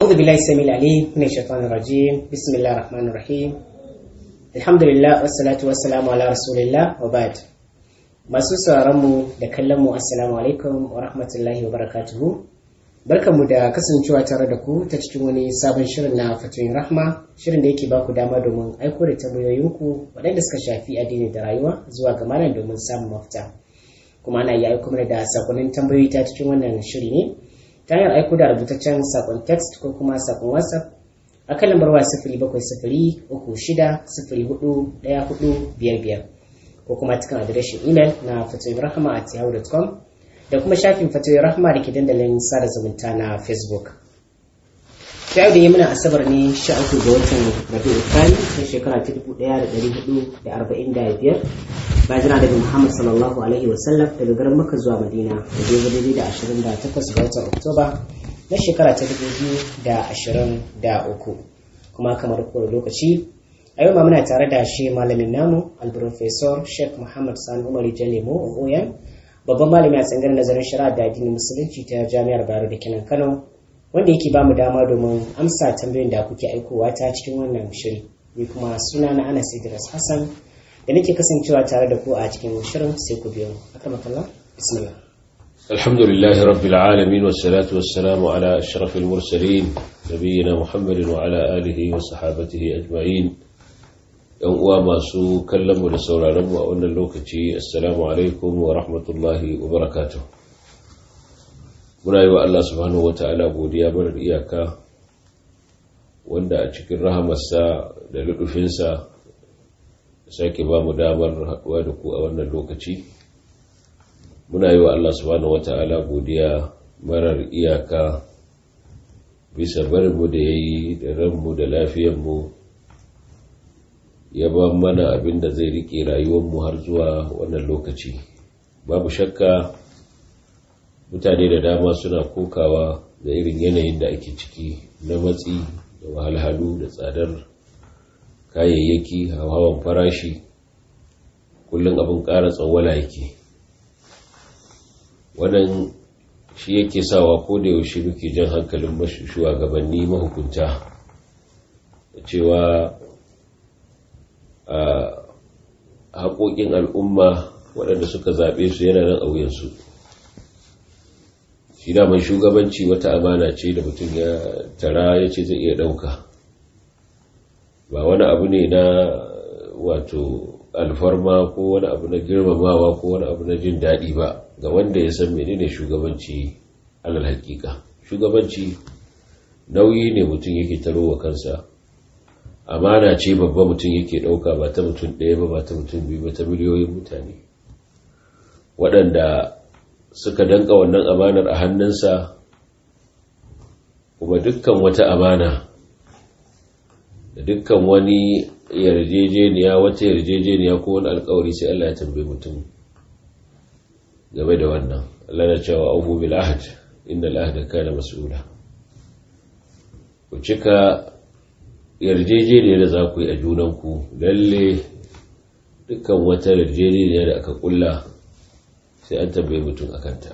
أعوذ بالله السميع العليم من الشيطان الرجيم بسم الله الرحمن الرحيم الحمد لله والصلاة والسلام على رسول الله وبعد masu sauraronmu da kallonmu assalamu alaikum wa rahmatullahi wa barakatuhu barkanmu da kasancewa tare da ku ta cikin wani sabon shirin na fatoyin rahma shirin da yake ba ku dama domin aiko da tambayoyinku waɗanda suka shafi addini da rayuwa zuwa ga malam domin samun mafita kuma ana iya aiko mana da sakonnin tambayoyi ta cikin wannan shiri ne ta hanyar aiko da rubutaccen sakon text ko kuma sakon whatsapp a kan lambar waya sifiri bakwai sifiri uku shida sifiri hudu ɗaya hudu biyar biyar ko kuma cikin adireshin imel na fatoyin rahama at yahoo.com da kuma shafin fatoyin rahama da ke dandalin sada zumunta na facebook ta yau da yi muna asabar ne sha uku ga watan rabi'u thani na shekara ta dubu ɗaya da ɗari hudu da arba'in da biyar bayan jira daga muhammad sallallahu alaihi wasallam daga garin maka zuwa madina da daidai daidai da ashirin da takwas ga watan oktoba na shekara ta dubu biyu da ashirin da uku kuma kamar kowane lokaci a yau ma muna tare da shi malamin namu alprofesor sheikh muhammad sani umar jalemo oyan babban malami a tsangar nazarin shari'a da addinin musulunci ta jami'ar bayero da kenan kano wanda yake ba mu dama domin amsa tambayoyin da kuke aikowa ta cikin wannan shiri ni kuma suna na anas idris hassan da nake kasancewa tare da ku a cikin shirin sai ku biyo akramakallah bismillah الحمد لله رب العالمين والصلاة والسلام على أشرف المرسلين نبينا محمد وعلى آله وصحابته أجمعين ‘yan uwa masu kallonmu da sauraronmu a wannan lokaci assalamu alaikum wa rahmatullahi wa barakatuh muna yi wa Allah subhanahu wa ta'ala godiya marar iyaka wanda a cikin rahamarsa da luɗufinsa sake ba mu damar haɗuwa da ku a wannan lokaci muna yi wa Allah subhanahu wa ta'ala godiya marar iyaka bisa barinmu da ya yi da ranmu da lafiyanmu ya ba mana abin da zai rike rayuwarmu har zuwa wannan lokaci babu shakka mutane da dama suna kokawa da irin yanayin da ake ciki na matsi da wahalhalu da tsadar kayayyaki hawan farashi kullum abin ƙara tsawala yake wannan shi yake sawa ko da yaushe muke jan hankalin shugabanni mahukunta da cewa a haƙoƙin al'umma waɗanda suka zaɓe su yana nan a wuyansu shi daman shugabanci wata amana ce da mutum ya tara ya ce zai iya ɗauka ba wani abu ne na wato alfarma ko wani abu na girmamawa ko wani abu na jin daɗi ba ga wanda ya san menene shugabanci alal hakika shugabanci nauyi ne mutum yake taro wa kansa amana ce babba mutum yake ɗauka ba ta mutum ɗaya ba ba ta mutum biyu ba ta miliyoyin mutane waɗanda suka danka wannan amanar a hannunsa kuma dukkan wata amana da dukkan wani yarjejeniya wata yarjejeniya ko wani alkawari sai Allah ya tambaye mutum game da wannan Allah na cewa aufu bil ahd innal ahda kana mas'ula ku cika yarjejeniya da za ku yi a junanku lalle dukkan wata yarjejeniya da aka kulla sai an tambaye mutum a kanta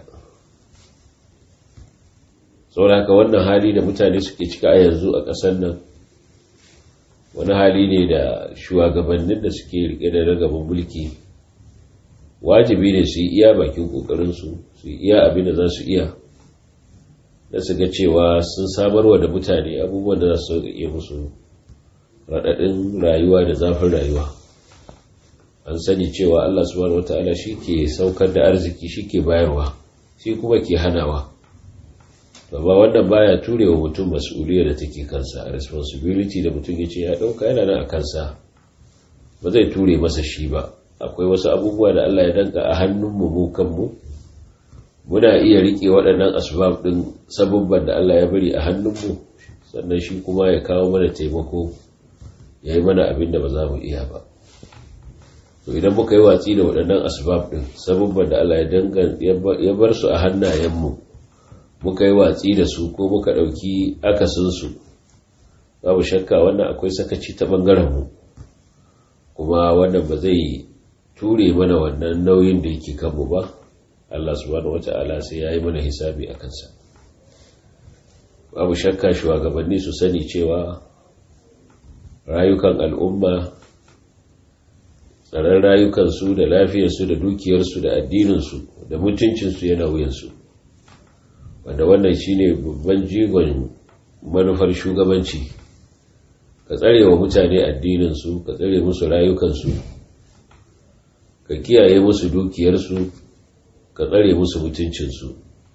sauraka wannan hali da mutane suke cika a yanzu a ƙasar nan wani hali ne da shugabannin da suke rike da ragaban mulki wajibi ne su yi iya bakin ƙoƙarinsu su yi iya abin da za su iya da su ga cewa sun samarwa da mutane abubuwan da za su iya musu raɗaɗin rayuwa da zafin rayuwa an sani cewa Allah subhanahu wata'ala shi ke saukar da arziki shi ke bayarwa shi kuma ke hanawa ba wannan baya ture wa mutum mas'uliyar da take kansa responsibility da mutum ya ce ya ɗauka yana nan a kansa ba zai ture masa shi ba akwai wasu abubuwa da Allah ya danka a hannunmu mu kanmu muna iya rike waɗannan asbab ɗin sabubban da Allah ya bari a hannunmu sannan shi kuma ya kawo mana taimako ya yi mana abin da ba za mu iya ba to idan muka yi watsi da waɗannan asbab ɗin sabubban da Allah ya bar su a hannayenmu muka yi watsi da su ko muka ɗauki akasinsu babu shakka wannan akwai sakaci ta ɓangarenmu kuma wannan ba zai ture mana wannan nauyin da yake kanmu ba Allah subhanahu wata'ala sai ya yi mana hisabi a kansa babu shakka shugabanni su sani cewa rayukan al'umma tsaron rayukansu da lafiyarsu da dukiyarsu da addininsu da mutuncinsu yana wuyansu wanda wannan shine babban jigon manufar shugabanci ka tsare wa mutane addininsu ka tsare musu rayukansu ka kiyaye musu dukiyarsu ka tsare musu mutuncinsu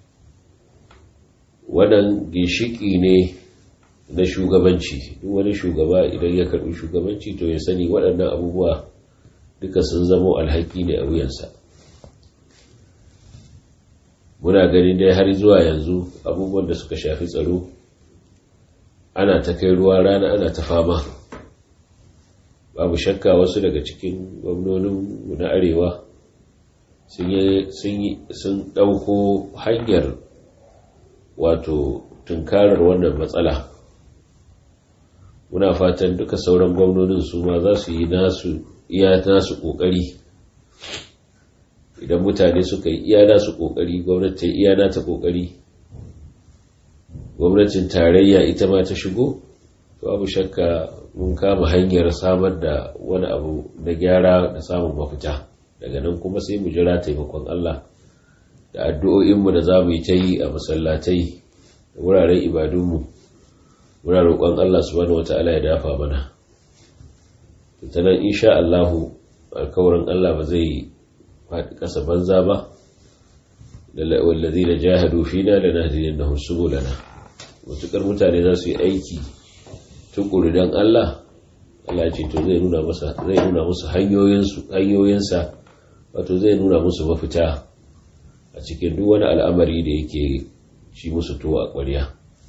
wannan ginshiki ne na shugabanci duk wani shugaba idan ya karbi shugabanci to ya sani waɗannan abubuwa duka sun zamo alhaki ne a wuyansa muna ganin dai har zuwa yanzu abubuwan da suka shafi tsaro ana ta kai ruwa rana ana ta fama babu shakka wasu daga cikin gwamnonin na arewa sun ɗauko hanyar wato tunkarar wannan matsala muna fatan duka sauran gwamnonin su ma za su yi nasu iya nasu ƙoƙari idan mutane suka yi iya nasu ƙoƙari gwamnati iya nata ƙoƙari gwamnatin tarayya ita ma ta shigo babu shakka mun kama hanyar samar da wani abu na gyara da samun mafita daga nan kuma sai mu jira taimakon Allah da addu'o'inmu da za mu yi ta yi a masallatai da wuraren ibadunmu muna roƙon Allah subhanahu wata'ala ya dafa mana ta nan insha Allahu alkawarin Allah ba zai faɗi ƙasa banza ba wallazi da jahadu fina da nahdiyan na subulana mutukar mutane za su yi aiki tukuri don Allah Allah ce to zai nuna masa zai nuna musu hanyoyinsa wato zai nuna musu mafita a cikin duk wani al'amari da yake shi musu tuwa a ƙwarya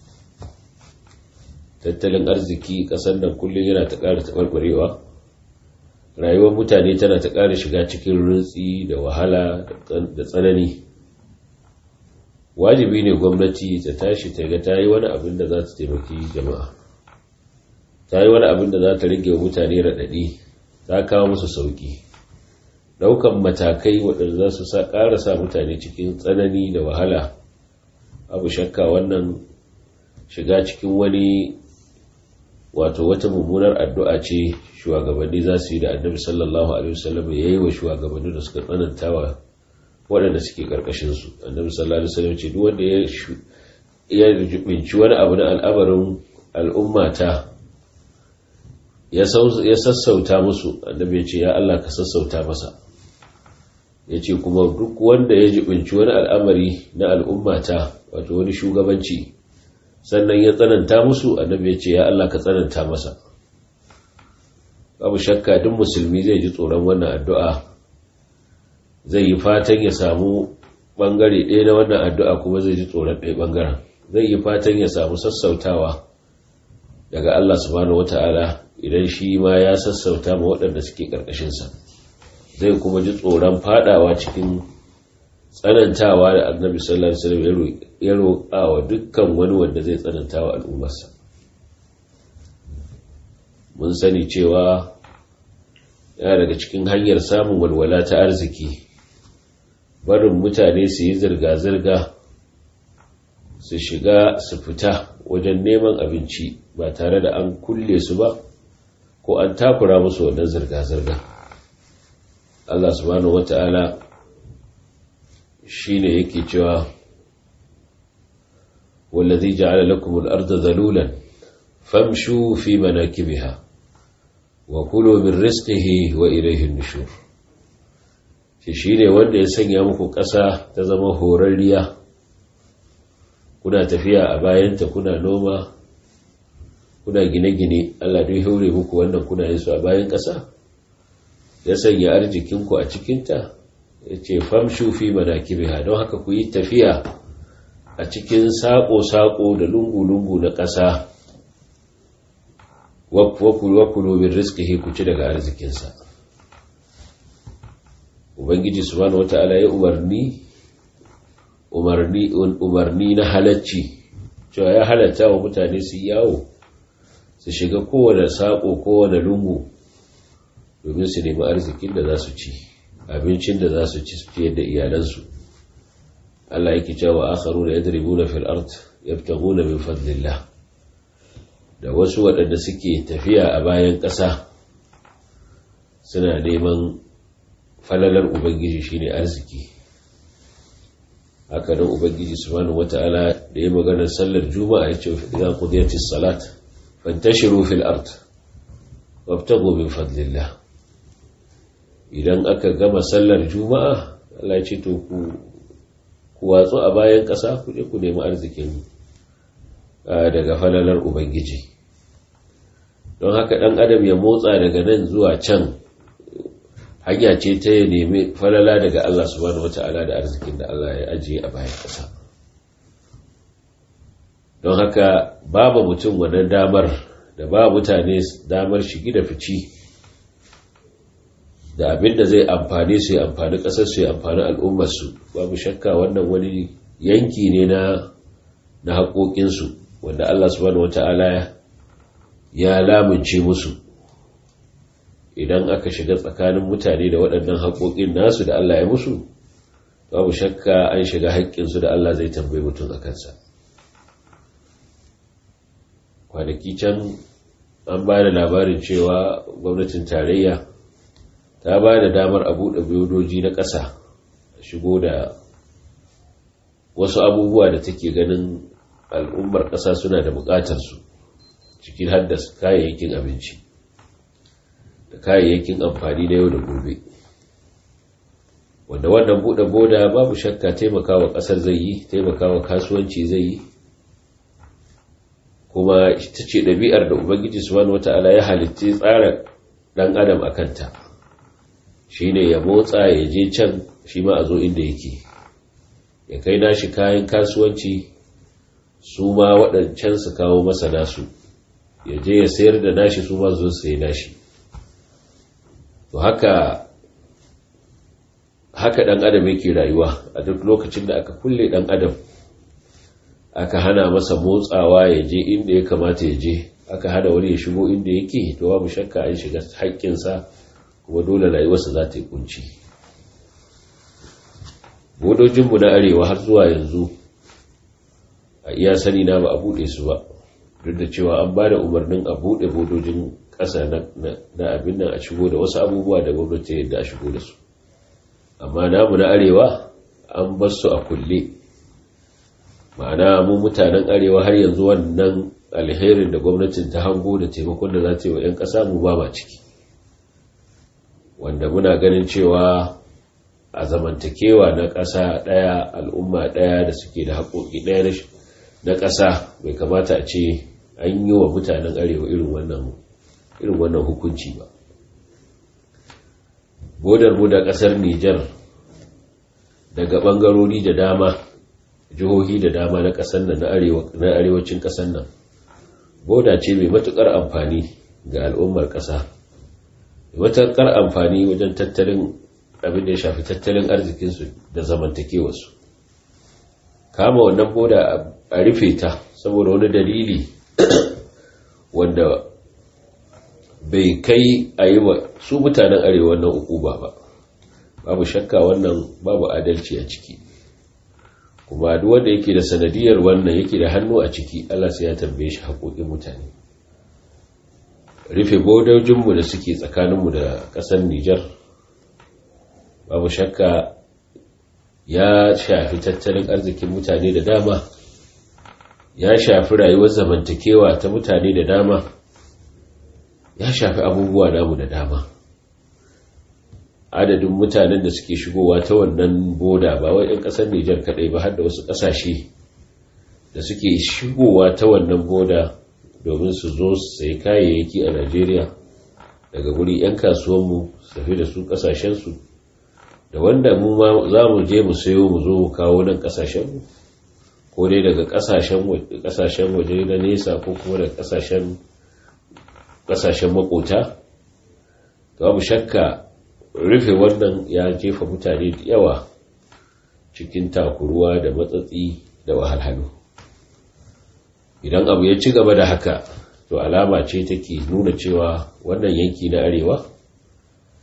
tattalin arziki ƙasar nan kullum yana ta ƙara taɓarɓarewa rayuwar mutane tana ta ƙara shiga cikin rintsi da wahala da tsanani wajibi ne gwamnati ta tashi ta ga ta yi wani abin da za ta taimaki jama'a ta yi wani abin da za ta rage wa mutane raɗaɗi ta kawo musu sauƙi ɗaukan matakai waɗanda za su ƙara sa mutane cikin tsanani da wahala abu shakka wannan shiga cikin wani wato wata mummunar addu'a ce shugabanni za su yi da annabi sallallahu alaihi wasallam ya yi wa shugabanni da suka tsanantawa waɗanda suke ƙarƙashinsu annabi sallallahu alaihi wasallam ce duk wanda ya jubinci wani abu na al'amarin al'ummata ya sassauta musu annabi ya ce ya Allah ka sassauta masa ya ce kuma duk wanda ya jibinci wani al'amari na al'ummata wato wani shugabanci sannan ya tsananta musu annabi ya ce ya Allah ka tsananta masa babu shakka duk musulmi zai ji tsoron wannan addu'a zai yi fatan ya samu bangare ɗaya na wannan addu'a kuma zai ji tsoron ɗaya bangaren zai yi fatan ya samu sassautawa daga Allah subhanahu wata'ala idan shi ma ya sassauta ma waɗanda suke ƙarƙashinsa zai kuma ji tsoron fadawa cikin tsanantawa da annabi sallallahu alaihi wasallam ya roƙa wa dukkan wani wanda zai tsanantawa al'ummarsa mun sani cewa yana daga cikin hanyar samun walwala ta arziki barin mutane su yi zirga-zirga su shiga su fita wajen neman abinci ba tare da an kulle su ba ko an takura musu wannan zirga-zirga Allah subhanahu wata'ala shi ne yake cewa wallazi ja'ala lakum al-ardha dhalulan famshu fi manakibiha wa kulu min rizqihi wa ilayhi an-nushur shi shine wanda ya sanya muku ƙasa ta zama horarriya kuna tafiya a bayanta kuna noma kuna gine-gine Allah duk haure muku wannan kuna yin su a bayan ƙasa ya sanya arzikinku a cikinta ya ce famshu fi manakibiha don haka ku yi tafiya a cikin saƙo-saƙo da lungu-lungu na ƙasa wakulu bin rizkihi ku ci daga arzikinsa ubangiji subhanahu wata'ala ya umarni umarni umarni na halacci cewa ya halatta wa mutane su yawo su shiga kowane saƙo kowane lungu domin su nemi arzikin da za su ci abincin da za su ci fiye da iyalansu Allah yake cewa akharu da yadribuna fil ard yabtaghuna min fadlillah da wasu waɗanda suke tafiya a bayan ƙasa suna neman falalar ubangiji shine arziki haka nan ubangiji subhanahu wata'ala da ya magana sallar juma'a ya ce idan qudiyatis salat fantashiru fil ard wabtaghu min fadlillah idan aka gama sallar juma'a Allah ya ce to ku ku watsu a bayan ƙasa ku je ku nemi arzikin daga falalar ubangiji don haka ɗan adam ya motsa daga nan zuwa can hanya ce ta ya nemi falala daga Allah subhanahu wata'ala da arzikin da Allah ya ajiye a bayan ƙasa don haka babu mutum wannan damar da ba mutane damar shigi da fici da abin da zai amfani su ya amfani ƙasar su ya amfani al'ummarsu babu shakka wannan wani yanki ne na na haƙoƙinsu wanda Allah subhanahu wata'ala ya lamunce musu idan aka shiga tsakanin mutane da waɗannan haƙoƙin nasu da Allah ya musu babu shakka an shiga haƙƙinsu da Allah zai tambayi mutum a kansa kwanaki can an ba da labarin cewa gwamnatin tarayya ta ba da damar a buɗe biyodoji na ƙasa a shigo da wasu abubuwa da take ganin al'ummar ƙasa suna da buƙatarsu cikin haddasa kayayyakin abinci da kayayyakin amfani na yau da gobe wanda wannan buɗe boda babu shakka taimakawa ƙasar zai yi taimakawa kasuwanci zai yi kuma ita ce ɗabi'ar da ubangiji subhanahu wata'ala ya halitti tsara ɗan adam a kanta shi ne ya motsa ya je can shi ma a zo inda yake ya kai nashi kayan kasuwanci su ma waɗancan su kawo masa nasu ya je ya sayar da nashi su ma zo sai nashi to haka haka ɗan adam yake rayuwa a duk lokacin da aka kulle ɗan adam aka hana masa motsawa ya je inda ya kamata ya je aka hana wani ya shigo inda yake to babu shakka an shiga haƙƙinsa kuma dole rayuwarsa za ta yi kunci bodojinmu na arewa har zuwa yanzu a iya sani na ba a buɗe su ba duk da cewa an ba da umarnin a buɗe bodojin ƙasa na abin nan a shigo da wasu abubuwa da gwamnati yadda a shigo da su amma namu na arewa an bar su a kulle ma'ana mu mutanen arewa har yanzu wannan alherin da gwamnatin ta hango da taimakon da za ta yi wa 'yan ƙasa mu ba ma ciki wanda muna ganin cewa a zamantakewa na ƙasa ɗaya al'umma ɗaya da suke da haƙoƙi ɗaya na ƙasa bai kamata a ce an yi wa mutanen arewa irin wannan irin wannan hukunci ba bodar mu da ƙasar Nijar daga ɓangarori da dama jihohi da dama na ƙasar nan na arewacin ƙasar nan boda ce mai matuƙar amfani ga al'ummar ƙasa matuƙar amfani wajen tattalin abin da ya shafi tattalin arzikinsu da zamantakewarsu kama wannan boda a rufe ta saboda wani dalili wanda bai kai a yi wa su mutanen arewa wannan ukuba ba babu shakka wannan babu adalci a ciki kuma duk wanda yake da sanadiyar wannan yake da hannu a ciki Allah sai ya tambaye shi haƙoƙin mutane rufe bodojinmu da suke tsakaninmu da ƙasar Nijar babu shakka ya shafi tattalin arzikin mutane da dama ya shafi rayuwar zamantakewa ta mutane da dama ya shafi abubuwa namu da dama adadin mutanen da suke shigowa ta wannan boda ba wai 'yan ƙasar Nijar kaɗai ba har da wasu ƙasashe da suke shigowa ta wannan boda domin su zo su sayi kayayyaki a Najeriya daga guri 'yan kasuwanmu su tafi da su ƙasashensu da wanda mu ma za mu je mu sayo mu zo mu kawo nan ƙasashenmu ko dai daga ƙasashen waje na nesa ko kuma daga ƙasashen makota babu shakka rufe wannan ya jefa mutane da yawa cikin takuruwa da matsatsi da wahalhalu idan abu ya ci gaba da haka to alama ce take nuna cewa wannan yanki na arewa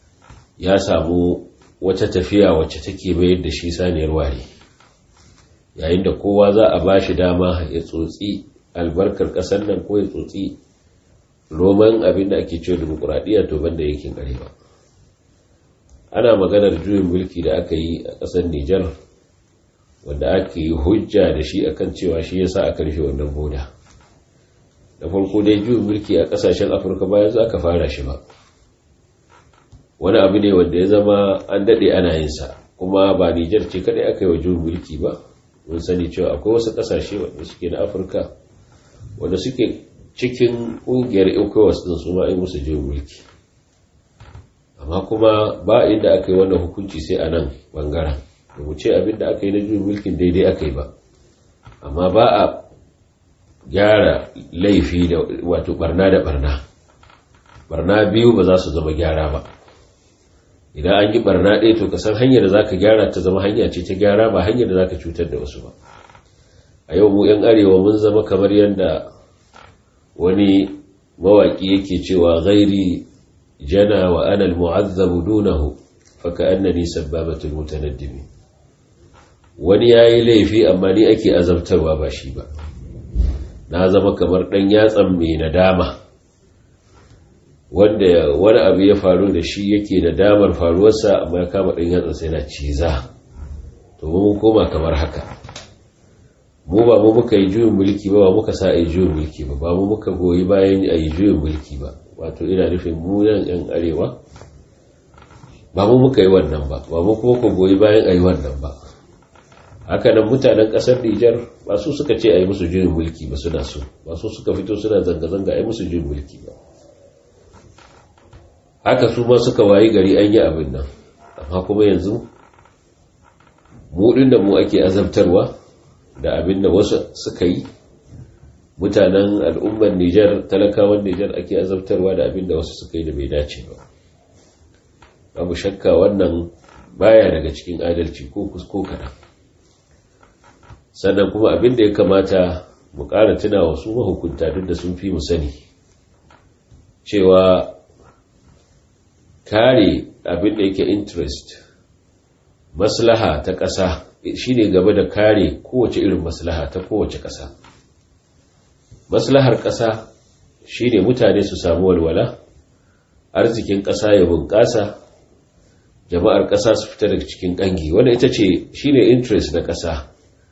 ya samu wata tafiya wacce take mayar da shi saniyar ware yayin da kowa za a ba shi dama ya tsotsi albarkar ƙasar nan ko ya tsotsi roman abin da ake cewa demokuraɗiyya to banda yankin arewa ana maganar juyin mulki da aka yi a ƙasar Nijar wanda ake yi hujja da shi akan cewa shi yasa aka rufe wannan boda da farko dai juyin mulki a ƙasashen afirka bayan za ka fara shi ba wani abu ne wanda ya zama an daɗe ana yin sa kuma ba Nijar ce kadai aka yi wa juyin mulki ba mun sani cewa akwai wasu ƙasashe wanda suke na afirka wanda suke cikin ƙungiyar ecowas din su ma yi musu juyin mulki amma kuma ba inda aka yi wannan hukunci sai a nan bangaren da mu ce abinda aka yi na juyin mulkin daidai aka yi ba amma ba a gyara laifi da wato barna da barna barna biyu ba za su zama gyara ba idan an yi barna ɗaya to ka san hanyar da za ka gyara ta zama hanya ce ta gyara ba hanyar da za ka cutar da wasu ba a yau mu 'yan arewa mun zama kamar yadda wani mawaƙi yake cewa gairi jana wa ana almu'azzabu dunahu faka annani sabbabatul mutanaddimi wani yayi laifi amma ni ake azabtarwa ba shi ba na zama kamar dan yatsan mai nadama wanda wani abu ya faru da shi yake da damar faruwarsa amma ya kama dan yatsan sai na ciza to mun koma kamar haka mu ba mu muka yi juyin mulki ba ba muka sa a yi juyin mulki ba ba mu muka goyi bayan a yi juyin mulki ba wato ina nufin mu yan yan arewa ba mu muka yi wannan ba ba mu kuma ku goyi bayan a yi wannan ba haka nan mutanen ƙasar Nijar ba su suka ce a yi musu juyin mulki ba suna so ba su suka fito suna zanga-zanga a yi musu juyin mulki ba haka su ma suka wayi gari an yi abin nan amma kuma yanzu mu da mu ake azabtarwa da abin da wasu suka yi mutanen al'ummar Nijar talakawan Nijar ake azabtarwa da abin da wasu suka yi da bai dace ba babu shakka wannan baya daga cikin adalci ko kusko kaɗan sannan kuma abin da ya kamata mu ƙara tuna wasu mahukunta duk da sun fi mu sani cewa kare abin da yake interest maslaha ta ƙasa shi ne gaba da kare kowace irin maslaha ta kowace ƙasa maslahar ƙasa shi ne mutane su samu walwala arzikin ƙasa ya bunƙasa jama'ar ƙasa su fita daga cikin ƙangi wanda ita ce shi ne interest na ƙasa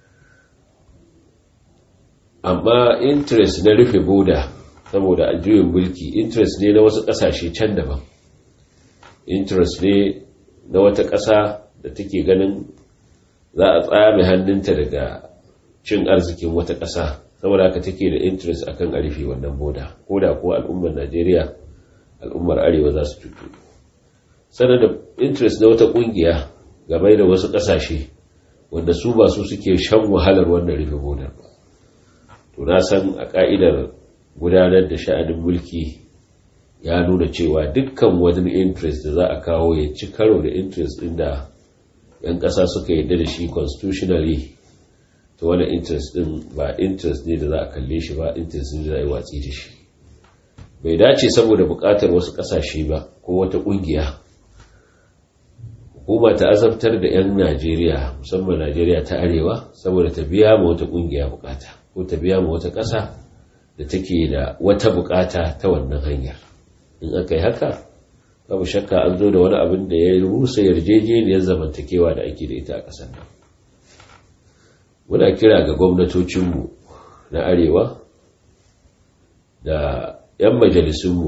amma interest na rufe boda saboda juyin mulki interest ne na wasu ƙasashe can daban interest ne na wata ƙasa da take ganin za a tsame hannunta daga cin arzikin wata ƙasa saboda haka take da interest akan a rufe wannan boda ko da kuwa al'ummar najeriya al'ummar arewa za su cutu sannan da interest na wata ƙungiya game da wasu ƙasashe wanda su ba su suke shan wahalar wannan rufe bodar ba to na san a ƙa'idar gudanar da sha'anin mulki ya nuna cewa dukkan wani interest da za a kawo ya ci karo da interest ɗin da 'yan ƙasa suka yarda da shi constitutionally to wani interest ɗin ba interest ne da za a kalle shi ba interest ne da za a yi watsi da shi bai dace saboda buƙatar wasu ƙasashe ba ko wata ƙungiya hukuma ta azabtar da 'yan najeriya musamman najeriya ta arewa saboda ta biya ma wata ƙungiya buƙata ko ta biya ma wata ƙasa da take da wata buƙata ta wannan hanyar in aka yi haka babu shakka an zo da wani abin da ya rusa yarjejeniyar zamantakewa da ake da ita a ƙasar nan muna kira ga gwamnatocinmu na arewa da 'yan majalisunmu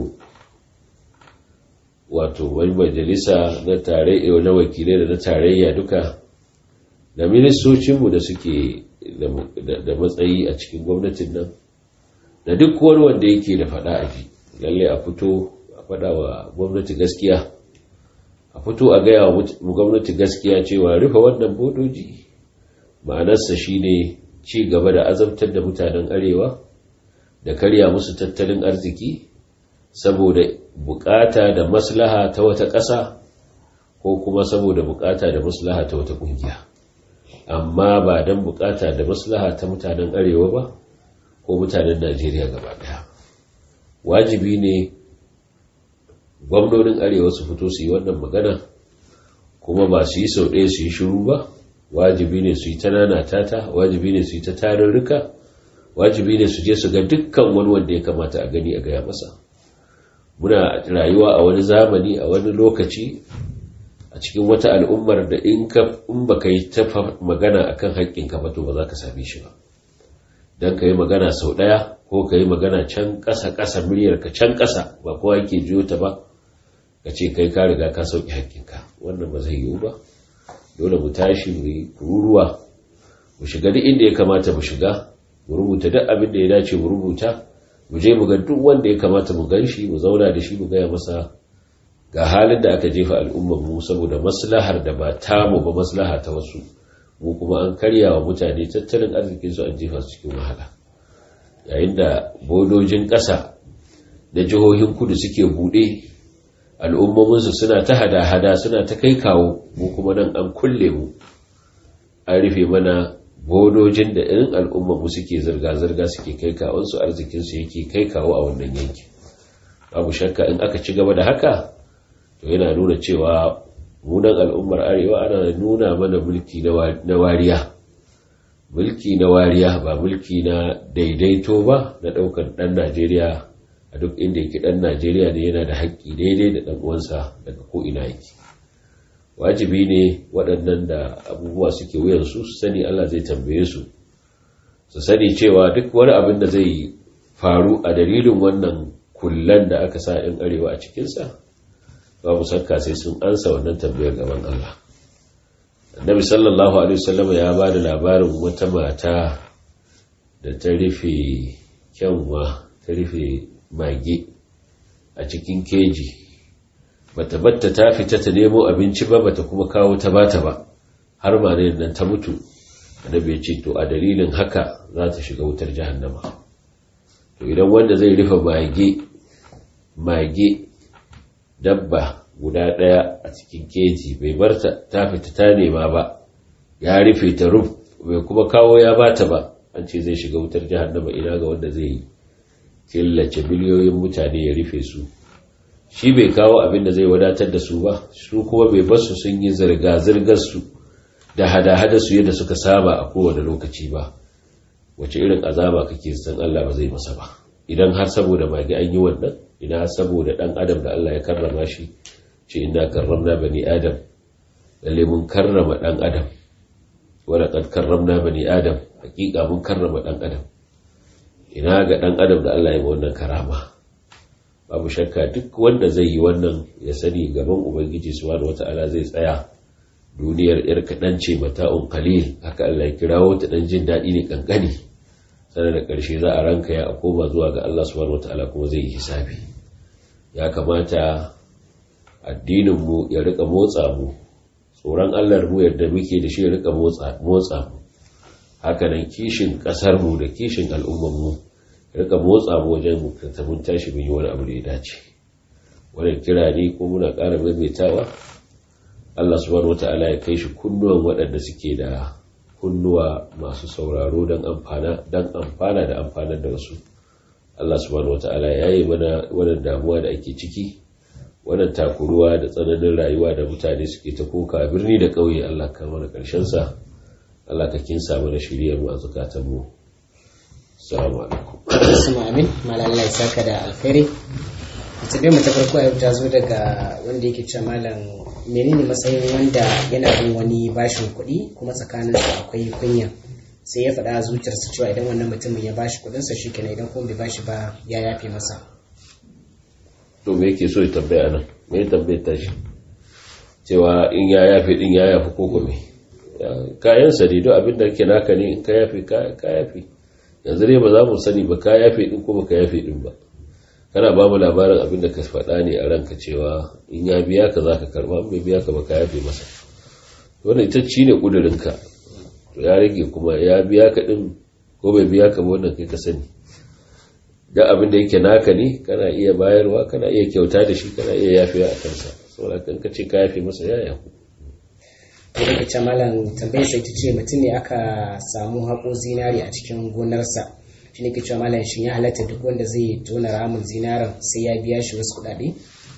wato wani majalisa na tarayya na wakilai da na tarayya duka da ministocinmu da suke da matsayi a cikin gwamnatin nan da duk wani wanda yake da faɗa a ji lalle a fito faɗa wa gwamnati gaskiya a fito a gaya wa gwamnati gaskiya cewa rufe wannan bodoji ma'anarsa shine ci gaba da azabtar da mutanen arewa da karya musu tattalin arziki saboda bukata da maslaha ta wata ƙasa ko kuma saboda bukata da maslaha ta wata ƙungiya amma ba don bukata da maslaha ta mutanen arewa ba ko mutanen najeriya gaba ɗaya wajibi ne gwamnonin arewa su fito su yi wannan magana kuma ba su yi sau ɗaya su yi shiru ba wajibi ne su yi ta nanata ta wajibi ne su yi ta tarurruka wajibi ne su je su ga dukkan wani wanda ya kamata a gani a gaya masa muna rayuwa a wani zamani a wani lokaci a cikin wata al'ummar da in ba ka yi ta magana akan haƙƙinka ba to ba za ka same shi ba don ka yi magana sau ɗaya ko ka yi magana can ƙasa ƙasa muryarka can ƙasa ba kowa yake jiyo ta ba ka ce kai ka riga ka sauƙi haƙƙinka wannan ba zai yiwu ba dole mu tashi mu yi kururuwa mu shiga duk inda ya kamata mu shiga mu rubuta duk abin da ya dace mu rubuta mu je mu ga duk wanda ya kamata mu gan shi mu zauna da shi mu gaya masa ga halin da aka jefa al'ummar mu saboda maslahar da ba tamu ba maslaha ta wasu mu kuma an karya wa mutane tattalin arzikin su an jefa su cikin wahala yayin da bodojin ƙasa da jihohin kudu suke buɗe al'ummominsu suna ta hada-hada suna ta kai kawo mu kuma nan an kulle mu an rufe mana bodojin da irin al'ummarmu suke zirga-zirga suke kai kawonsu arzikinsu yake kai kawo a wannan yanki babu shakka in aka ci gaba da haka to yana nuna cewa munan al'ummar arewa ana nuna mana mulki na wariya mulki na wariya ba mulki na daidaito ba na ɗaukar ɗan najeriya a duk inda yake ɗan najeriya ne yana da haƙƙi daidai da ɗan uwansa daga ko'ina yake wajibi ne waɗannan da abubuwa suke wuyansu su sani allah zai tambaye su su sani cewa duk wani abin da zai faru a dalilin wannan kullan da aka sa 'yan arewa a cikinsa babu sakka sai sun ansa wannan tambayar gaban allah annabi sallallahu alaihi wasallam ya ba da labarin wata mata da ta rufe kyanwa ta rufe mage a cikin keji bata batta ta fita ta nemo abinci ba bata kuma kawo ta bata ba har ma nan ta mutu annabi ya ce to a dalilin haka za ta shiga wutar jahannama to idan wanda zai rufe mage mage dabba guda ɗaya a cikin keji bai bar ta fita ta nema ba ya rufe ta ruf bai kuma kawo ya bata ba an ce zai shiga wutar jahannama ina ga wanda zai killace biliyoyin mutane ya rufe su shi bai kawo abin da zai wadatar da su ba su kuma bai basu sun yi zirga-zirgar su da hada-hada su yadda suka saba a kowane lokaci ba wace irin azaba kake san Allah ba zai masa ba idan har saboda magi an yi wannan ina saboda dan adam da Allah ya karrama shi ce inna karramna bani adam lalle mun karrama dan adam wala kad karramna bani adam hakika mun karrama dan adam ina ga dan adam da Allah ya ba wannan karama babu shakka duk wanda zai yi wannan ya sani gaban ubangiji subhanahu wataala zai tsaya duniyar yar kadan ce mata'un qalil haka Allah ya kirawo ta dan jin dadi ne kankani sanar da karshe za a ranka ya koma zuwa ga Allah subhanahu wataala kuma zai yi hisabi ya kamata addininmu ya rika motsa mu tsoron Allah mu yadda muke da shi ya rika motsa mu hakanan kishin ƙasarmu da kishin al'ummanmu ya rika motsa mu wajen mu mun tashi mun yi wani abu da ya dace wannan kira ne ko muna ƙara maimaitawa Allah subhanahu wata'ala ya kai shi kunnuwan waɗanda suke da kunnuwa masu sauraro don amfana don amfana da amfanar da wasu Allah subhanahu wata'ala ya yi mana wannan damuwa da ake ciki wannan takuruwa da tsananin rayuwa da mutane suke ta koka birni da ƙauye Allah ka mana ƙarshen sa Allah ka kinsa mana shiriyar mu a zukatan mu assalamu alaikum assalamu amin malam Allah ya saka da alkhairi ita dai ta farko yau ta zo daga wanda yake cewa malam menene matsayin wanda yana bin wani bashin kuɗi kuma tsakanin su akwai kunya sai ya faɗa zuciyarsa cewa idan wannan mutumin ya bashi kuɗinsa shi kenan idan kuma bai bashi ba ya yafe masa to me yake so ya tambaya nan me ya tambaye ta shi cewa in ya yafe din ya yafe ko kuma kayan sa ne don abin da ke naka ne in ka yafe ka yafe yanzu dai ba za mu sani ba ka yafe din ko baka yafe din ba kana ba mu labarin abin da ka faɗa ne a ranka cewa in ya biya ka za ka karba in bai biya ka ba ka yafe masa wannan ita ci ne kudurinka to ya rage kuma ya biya ka din ko bai biya ka ba wannan kai ka sani da abin da yake naka ne kana iya bayarwa kana iya kyauta da shi kana iya yafewa a kansa saboda kan ka ce ka yafe masa ya yaku to da kace malam tambayar sai ta ce mutum ne aka samu haƙo zinari a cikin gonarsa shi ne ke cewa malam shin ya halatta duk wanda zai tona ramin zinaran sai ya biya shi wasu kuɗaɗe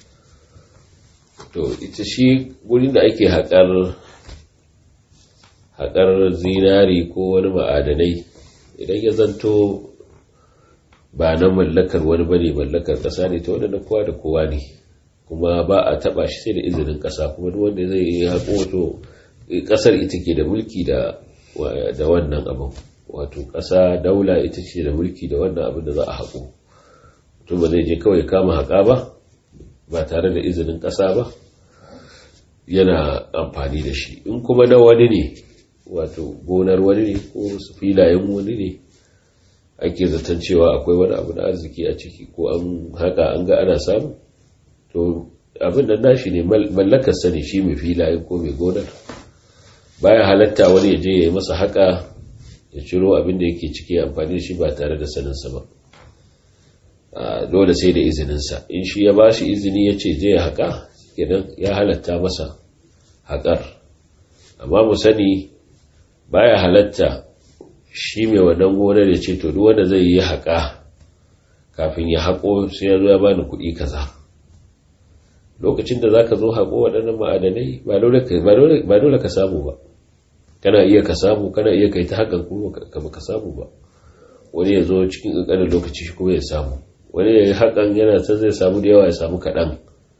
to ita shi wurin da ake haƙar haƙar zinari ko wani ma'adanai idan ya zanto ba na mallakar wani bane mallakar ƙasa ne ta wadanda kowa da kowa ne kuma ba a taɓa shi sai da izinin ƙasa kuma duk wanda zai yi haƙo wato ƙasar ita ke da mulki da wannan abin wato ƙasa daula ita ce da mulki da wannan abin da za a haƙo mutum ba zai je kawai kama haƙa ba ba tare da izinin ƙasa ba yana amfani da shi in kuma na wani ne wato gonar wani ne ko filayen wani ne ake zaton cewa akwai wani abu na arziki a ciki ko an haka an ga ana samu to abin da nashi ne mallakar sani shi mai filayen ko mai gonar baya halatta wani ya je ya yi masa haka ya ciro abin da yake ciki amfani da shi ba tare da saninsa ba dole sai da izininsa in shi ya ba shi izini ya ce je ya haka kenan ya halatta masa haƙar amma mu sani baya halatta shi mai wannan gonar ya ce to duk wanda zai yi haƙa kafin ya haƙo sai ya zo ya bani kuɗi kaza lokacin da zaka zo haƙo waɗannan ma'adanai ba dole ka samu ba kana iya ka samu kana iya kai ta haƙan kuma ka ba ka samu ba wani ya zo cikin ƙanƙanin lokaci shi kuma ya samu wani ya yi haƙan yana ta zai samu da yawa ya samu kaɗan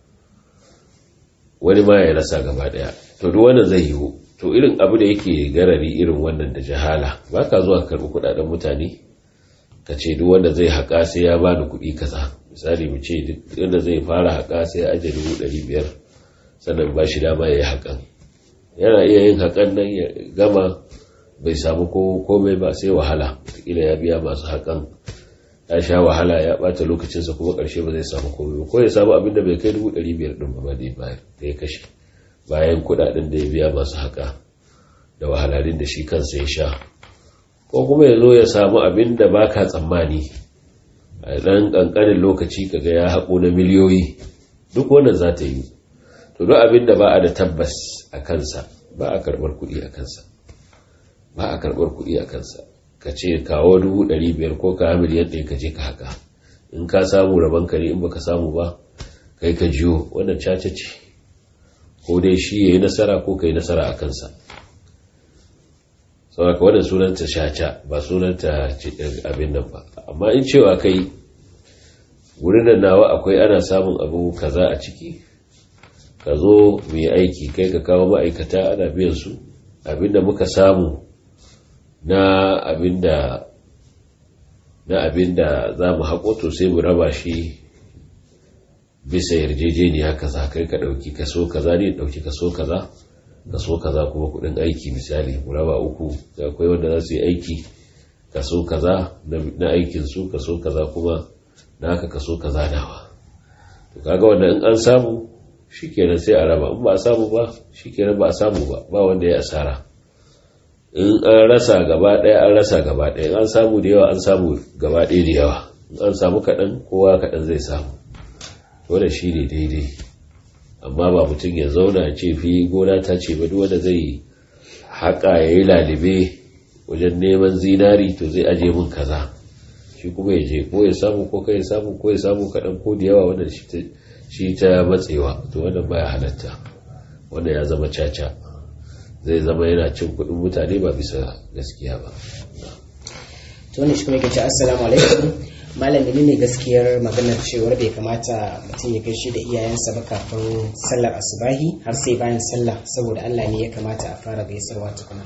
wani ma ya rasa gaba ɗaya to duk wannan zai yiwu to irin abu da yake garari irin wannan da jahala ba ka zuwa karɓi kuɗaɗen mutane ka ce duk wanda zai haƙa sai ya bani kuɗi kaza misali mu ce duk wanda zai fara haƙa sai ya ajiye dubu ɗari biyar sannan ba shi dama ya yi haƙan yana iya yin haƙan nan ya gama bai samu komai ba sai wahala wataƙila ya biya masu haƙan ya sha wahala ya ɓata lokacinsa kuma ƙarshe ba zai samu komai ba ko ya samu abin da bai kai dubu ɗari biyar ɗin ba da ya bayar da ya kashe bayan kudaden da ya biya masu haka da wahalalin da shi kansa ya sha ko kuma ya zo ya samu abin da ba ka tsammani a ɗan ƙanƙanin lokaci kaga ya haƙo na miliyoyi duk wannan za ta yi to duk abin da ba a da tabbas a kansa ba a karɓar kuɗi a kansa ba a karɓar kuɗi a kansa ka ce kawo dubu ɗari biyar ko ka miliyan ɗaya ka je ka haka in ka samu rabon ka ne in baka samu ba kai ka jiyo wannan caca ce ko dai shi ya yi nasara ko ka yi nasara a kansa sauraka wadda sunanta shaca ba sunanta abin nan ba amma in cewa kai wurin nan nawa akwai ana samun abu kaza a ciki ka zo mai aiki kai ka kawo ma'aikata ana biyan su abinda muka samu na abinda na abinda za mu haƙo to sai mu raba shi bisa yarjejeniya kaza kai ka dauki kaso kaza ne dauki kaso kaza kaso kaza kuma kudin aiki misali mu raba uku da akwai wanda za su yi aiki kaso kaza na aikin su kaso kaza kuma naka kaso kaza nawa to kaga wanda in an samu shikenan sai a raba in ba a samu ba shikenan ba a samu ba ba wanda ya asara in an rasa gaba daya an rasa gaba daya an samu da yawa an samu gaba daya da yawa in an samu kaɗan kowa kaɗan zai samu wanda shi ne daidai amma ba mutum ya zauna ce fi gona ta ce ba wanda zai haƙa ya yi lalibe wajen neman zinari to zai aje min kaza shi kuma ya je ko ya samu ko kai ya samu ko ya samu kaɗan ko da yawa wanda shi ta matsewa to wannan baya halatta wanda ya zama caca zai zama yana cin kuɗin mutane ba bisa gaskiya ba to ne shi kuma yake ce assalamu alaikum malami ne gaskiyar maganar cewar bai kamata mutum ya gaishe da iyayensa ba kafin sallar asubahi har sai bayan sallah saboda Allah ne ya kamata a fara gaisarwa tukuna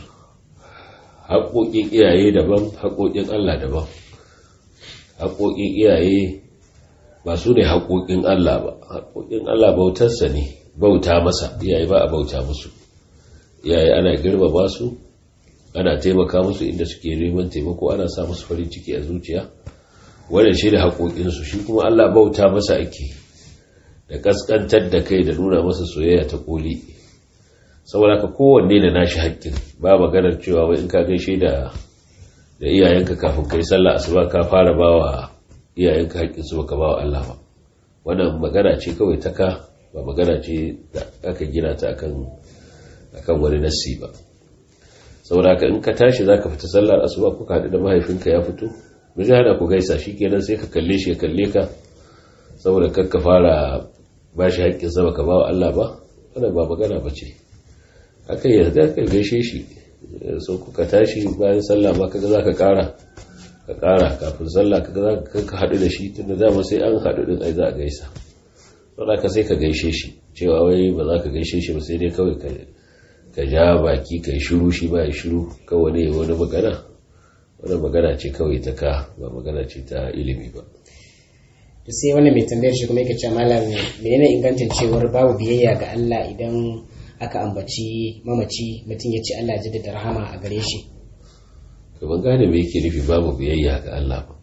haƙoƙin iyaye daban haƙoƙin Allah daban haƙoƙin iyaye ba su ne haƙoƙin Allah ba haƙoƙin Allah bautarsa ne bauta masa iyaye ba a bauta musu iyaye ana girmama su ana taimaka musu inda suke neman taimako ana sa musu farin ciki a zuciya wannan shi da haƙoƙinsu shi kuma Allah bauta masa ake da ƙasƙantar da kai da nuna masa soyayya ta ƙoli saboda ka kowanne da nashi haƙƙin ba maganar cewa wai in ka gaishe da da iyayenka kafin kai sallah asuba ka fara bawa iyayenka haƙƙin su baka bawa Allah ba wannan magana ce kawai ta ka ba magana ce da aka gina ta akan akan wani nassi ba saboda ka in ka tashi zaka fita sallar asuba kuka haɗu da mahaifinka ya fito mu zai hana ku gaisa shi kenan sai ka kalle shi ya kalle ka saboda kar ka fara ba shi haƙƙin sa baka ba wa Allah ba wannan ba magana ba ce haka ya ga ka gaishe shi so kuka tashi bayan sallah ma kaga zaka kara ka kara kafin sallah kaga zaka ka hadu da shi tunda dama sai an hadu din ai za a gaisa don haka sai ka gaishe shi cewa wai ba za ka gaishe shi ba sai dai kawai ka ka ja baki kai shiru shi ba ya shiru kawai ne wani magana wani magana ce kawai ta ka ba magana ce ta ilimi ba to sai wani mai tambayar shi kuma yake cewa malam menene ingancin cewar babu biyayya ga Allah idan aka ambaci mamaci mutum ya ce Allah jaddada rahama a gare shi to ban gane me yake nufi babu biyayya ga Allah ba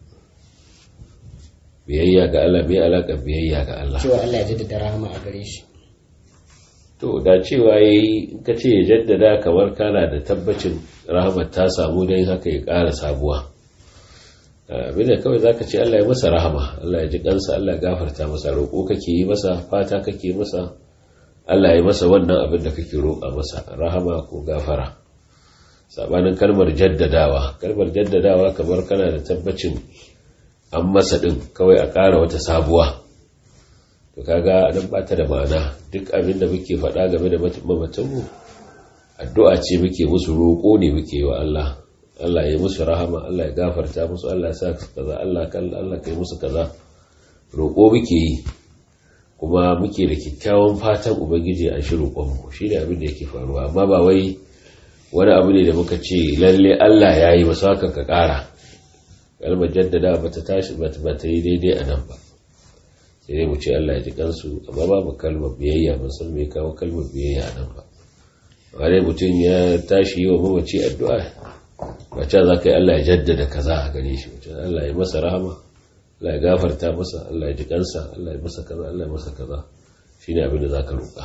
biyayya ga Allah bai alaka biyayya ga Allah cewa Allah ya jaddada rahama a gare shi to da cewa yayi in ka ce ya jaddada kamar kana da tabbacin rahamar ta samu dan haka ya ƙara sabuwa abinda kawai zaka ce Allah ya masa rahama Allah ya ji kansa Allah ya gafarta masa roƙo kake yi masa fata kake masa Allah ya masa wannan abin da kake roƙa masa rahama ko gafara sabanin kalmar jaddadawa kalmar jaddadawa kamar kana da tabbacin an masa din kawai a ƙara wata sabuwa to kaga nan ba ta da ma'ana duk abin da muke faɗa game da mamatanmu addu'a ce muke musu roƙo ne muke yi wa Allah Allah ya musu rahama Allah ya gafarta musu Allah ya sa kaza Allah kan Allah kai musu kaza roƙo muke yi kuma muke da kyakkyawan fatan ubangiji a shi roƙonmu shi ne abin da yake faruwa amma ba wai wani abu ne da muka ce lalle Allah ya yi masu haka ka ƙara kalmar jaddada ba ta tashi ba ta yi daidai a nan ba sai dai mu ce Allah ya ji kansu amma babu kalmar biyayya ban san me kawo kalmar biyayya a nan ba wani mutum ya tashi yi wa mamaci addu'a ba ca za ka yi Allah ya jaddada kaza a gare shi mutum Allah ya masa rahama Allah ya gafarta masa Allah ya ji kansa Allah ya masa kaza Allah ya masa kaza shine abin da za ka roƙa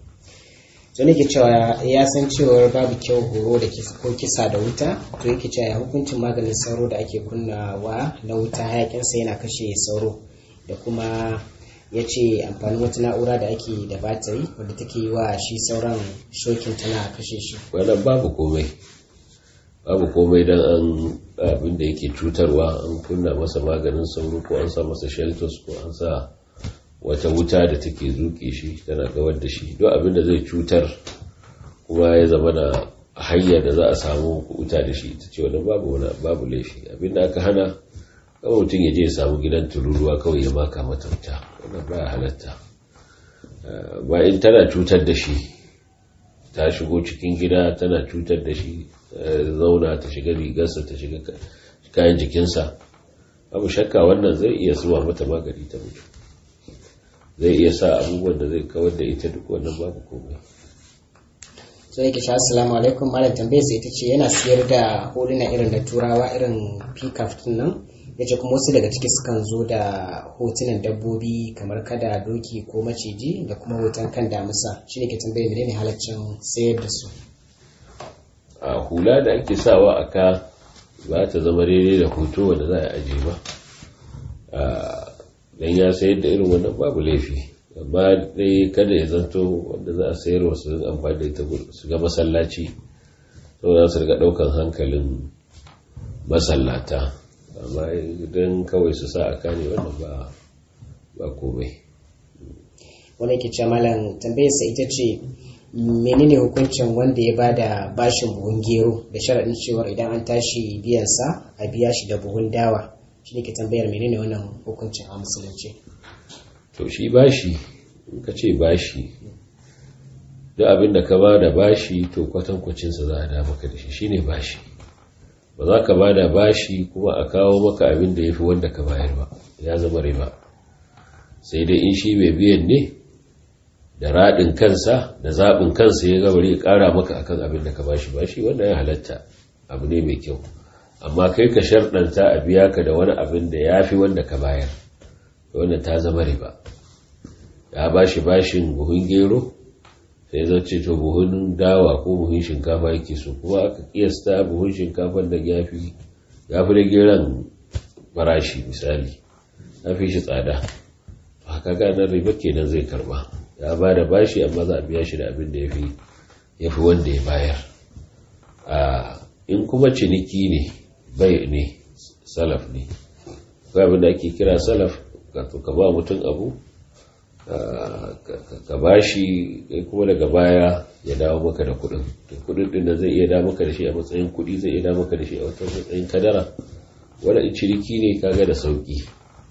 to ne ke cewa ya san cewar babu kyau horo da ko kisa da wuta to yake cewa ya hukuncin maganin sauro da ake kunnawa na wuta hayakinsa yana kashe sauro da kuma ya ce amfanin wata na'ura da ake da batiri wadda take yi wa shi sauran shokin tana kashe shi wannan babu komai babu komai don an abin da yake cutarwa an kunna masa maganin sauro ko an sa masa shelters ko an sa wata wuta da take zuke shi tana gawar da shi duk abin da zai cutar kuma ya zama da hanyar da za a samu wuta da shi ta ce wani babu wani babu laifi abin da aka hana kawai mutum ya je ya samu gidan tururuwa kawai ya maka mata wuta wannan baya halatta ba in tana cutar da shi ta shigo cikin gida tana cutar da shi zauna ta shiga rigarsa ta shiga kayan jikinsa abu shakka wannan zai iya zuwa mata magani ta mutu zai iya sa abubuwan da zai kawar da ita duk wannan babu komai sai yake sha assalamu alaikum malam tambayar sai ita ce yana siyar da huluna irin na turawa irin pickup din nan ya ce kuma wasu daga ciki sukan zo da hotunan dabbobi kamar kada doki ko maciji da kuma hoton kan damusa shi ne ke tambayar menene halaccin sayar da su a hula da ake sawa a ka ba ta zama daidai da hoto wanda za a aje ba dan ya sayar da irin wannan babu laifi amma dai kada ya zanto wanda za a sayar wasu amfani da ita su ga masallaci saboda su riga daukan hankalin masallata amma idan kawai su sa a kane wannan ba ba komai wani ke ce malam tambayarsa ita ce menene hukuncin wanda ya bada bashin buhun gero da sharaɗin cewar idan an tashi biyansa a biya shi da buhun dawa shi ne ke tambayar menene wannan hukuncin a musulunci to shi bashi in ka ce bashi duk abin da ka ba da bashi to kwatankwacinsa za a da maka da shi shine bashi ba za ka ba da bashi kuma a kawo maka abin da ya fi wanda ka bayar ba ya zama riba sai dai in shi mai biyan ne da raɗin kansa da zaɓin kansa ya gaba ya ƙara maka akan abin da ka bashi bashi wanda ya halatta abu ne mai kyau amma kai ka sharɗanta a biya ka da wani abin da ya fi wanda ka bayar wanda ta zama riba ya bashi bashin buhun gero sai zai ce to buhun dawa ko buhun shinkafa yake so kuma aka kiyasta buhun shinkafar da ya fi da geron farashi misali ya fi shi tsada haka ganar riba kenan zai karba ya ba da bashi amma za a biya shi da abin da ya fi wanda ya bayar in kuma ciniki ne bai ne salaf ne ga abin da ake kira salaf ka ba mutum abu ka ba shi kuma daga baya ya dawo maka da kudin to kudin din da zai iya dawo maka da shi a matsayin kudi zai iya dawo maka da shi a wata matsayin kadara wanda in ciniki ne kaga da sauki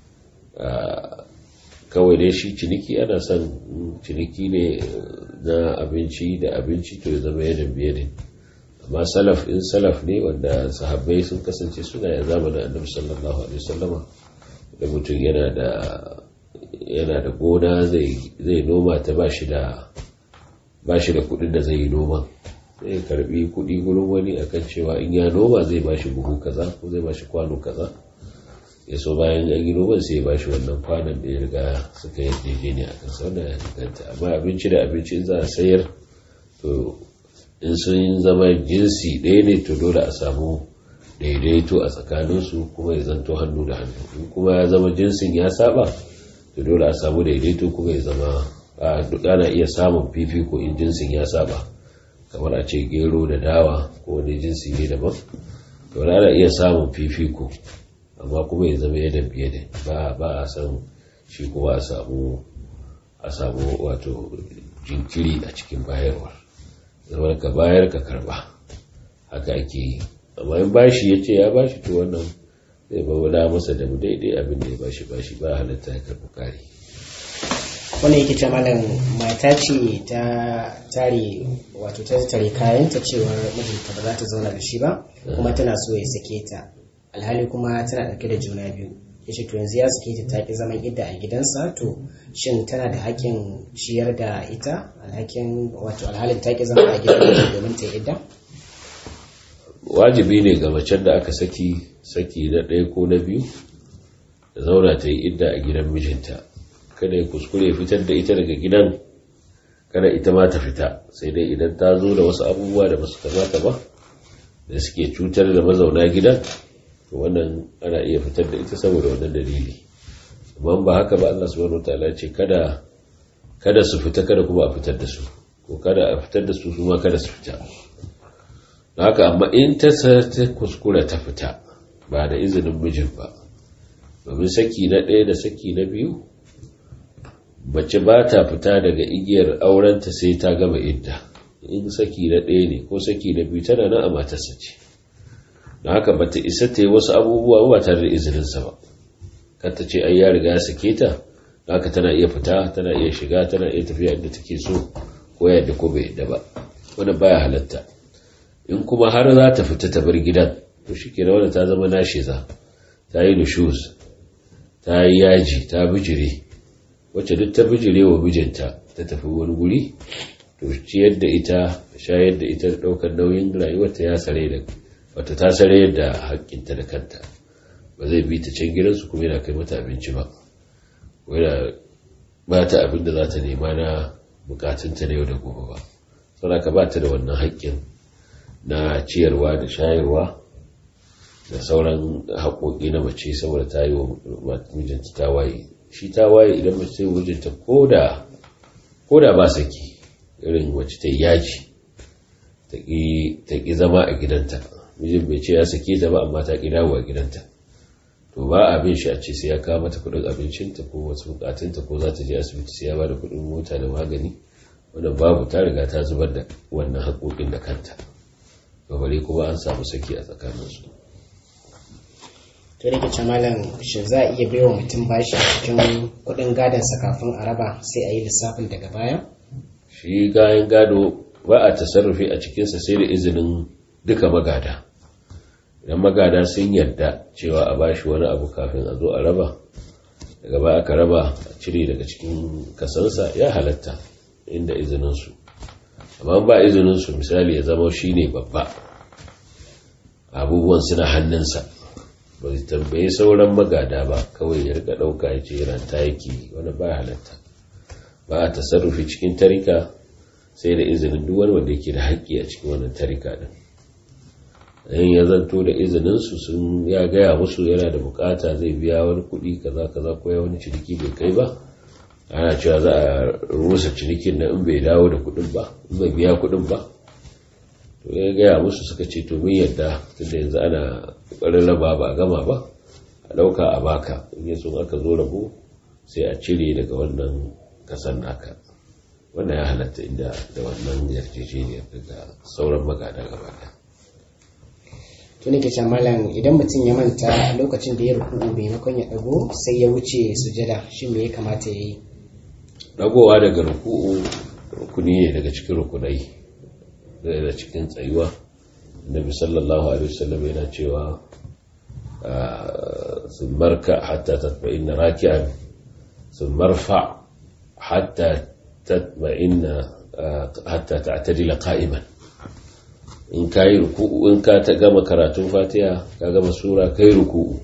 kawai dai shi ciniki ana son ciniki ne na abinci da abinci to ya zama yadda biye ne amma salaf in salaf ne wanda sahabbai sun kasance suna ya zamanin annabi sallallahu alaihi wasallama da mutum yana da yana da gona zai noma ta ba shi da ba shi da kudin da zai yi noma zai karbi kudi gurin wani akan cewa in ya noma zai ba shi buhu kaza ko zai ba shi kwano kaza ya so bayan an yi noman sai ya ba shi wannan kwanon da ya riga suka yi daidai a kan sau da ganta amma abinci da abinci za a sayar to in sun zama jinsi ɗaya ne to dole a samu daidaito a tsakaninsu kuma ya zanto hannu da hannu in kuma ya zama jinsin ya saba to dole a samu daidaito kuma ya zama a duk ana iya samun fifiko in jinsin ya saba kamar a ce gero da dawa ko wani jinsi ne daban to ana iya samun fifiko amma kuma ya zama yadda biye da ba ba a san shi kuma a samu a samu wato jinkiri a cikin bayarwar zama ka bayar ka karba haka ake yi amma in bashi ya ce ya bashi to wannan zai ba masa da daidai abin da ya bashi bashi ba halatta ya karbi kari wanda yake ce malam mata ce ta tare wato ta tare kayanta cewar mijinta ba za ta zauna da shi ba kuma tana so ya sake ta alhali kuma tana ɗauke da juna biyu ya ce to yanzu ya sake ta taƙi zaman idda a gidansa to shin tana da haƙƙin ciyar da ita alhakin wato alhalin taƙi zama a gidan domin ta idda wajibi ne ga macen da aka saki saki na ɗaya ko na biyu da zauna ta yi idda a gidan mijinta kada ya kuskure fitar da ita daga gidan kada ita ma ta fita sai dai idan ta zo da wasu abubuwa da basu kamata ba da suke cutar da mazauna gidan to wannan ana iya fitar da ita saboda wannan dalili amma ba haka ba Allah subhanahu wataala ce kada kada su fita kada kuma a fitar da su ko kada a fitar da su su ma kada su fita haka amma in ta ta kuskura ta fita ba da izinin mijin ba domin saki na ɗaya da saki na biyu mace ba ta fita daga igiyar aurenta sai ta gama idda in saki na ɗaya ne ko saki na biyu tana nan a matarsa ce da haka ba ta isa ta yi wasu abubuwa ba tare da izininsa ba kan ta ce ai ya riga ya sake ta da haka tana iya fita tana iya shiga tana iya tafiya inda take so ko yadda ko bai yadda ba wannan baya halatta in kuma har za ta fita ta bar gidan to shi ke wanda ta zama nashiza ta yi nushuz ta yi yaji ta bijire wacce duk ta bijire wa mijinta ta tafi wani guri to ciyar da ita shayar da ita ɗaukar nauyin rayuwarta ya sare da wata ta sare da haƙƙinta da kanta ba zai bi ta can gidansu kuma yana kai mata abinci ba yana ba ta abin da za ta nema na bukatunta na yau da gobe ba saboda ka ba ta da wannan haƙƙin na ciyarwa da shayarwa da sauran haƙoƙi na mace saboda ta yi wa mijinta ta waye shi ta waye idan mace ta yi mijinta ko da ba saki irin wacce ta yi yaji ta ƙi zama a gidanta mijin bai ce ya sake ta ba amma ta ƙi dawo a gidanta to ba abin shi a ce sai ya kawo mata kuɗin abincinta ko wasu bukatunta ko za ta je asibiti sai ya ba da kuɗin mota da magani wannan babu ta riga ta zubar da wannan haƙoƙin da kanta babare kuma an samu saki a tsakaninsu to da ke malam shi za a iya baiwa mutum bashi a cikin kuɗin gadonsa kafin a raba sai a yi lissafin daga baya shi kayan gado ba a tasarrufi a cikinsa sai da izinin duka magada idan magada sun yarda cewa a bashi wani abu kafin a zo a raba daga baya aka raba a cire daga cikin kasansa ya halatta inda izininsu amma ba izininsu misali ya zama shi ne babba abubuwan suna hannunsa ba su tambaye sauran magada ba kawai ya rika ɗauka ya ce ranta yake wani ba halatta ba a tasarrufi cikin tarika sai da izinin duk wani wanda yake da haƙƙi a cikin wannan tarika din in ya zanto da izininsu sun ya gaya musu yana da bukata zai biya wani kuɗi kaza kaza ko ya wani ciniki bai kai ba ana cewa za a rusa cinikin na in bai dawo da kuɗin ba in bai biya kuɗin ba to ya gaya musu suka ce to mun yadda tunda yanzu ana ƙoƙarin raba ba a gama ba a ɗauka a baka in ya aka zo rabo sai a cire daga wannan kasan naka wannan ya halatta inda da wannan yarjejeniyar daga sauran magada gaba ɗaya to nake ce malam idan mutum ya manta lokacin da ya ruku'u maimakon ya dago sai ya wuce sujada shi me ya kamata ya yi dagowa daga ruku'u rukuni ne daga cikin rukunai daga cikin tsayuwa annabi sallallahu alaihi wasallam yana cewa sun marka hatta tatma'inna raki'an sun marfa hatta tatma'inna hatta ta'tadila qa'iman in ka yi ruku'u in ka ta gama karatun fatiha ka gama sura ka yi ruku'u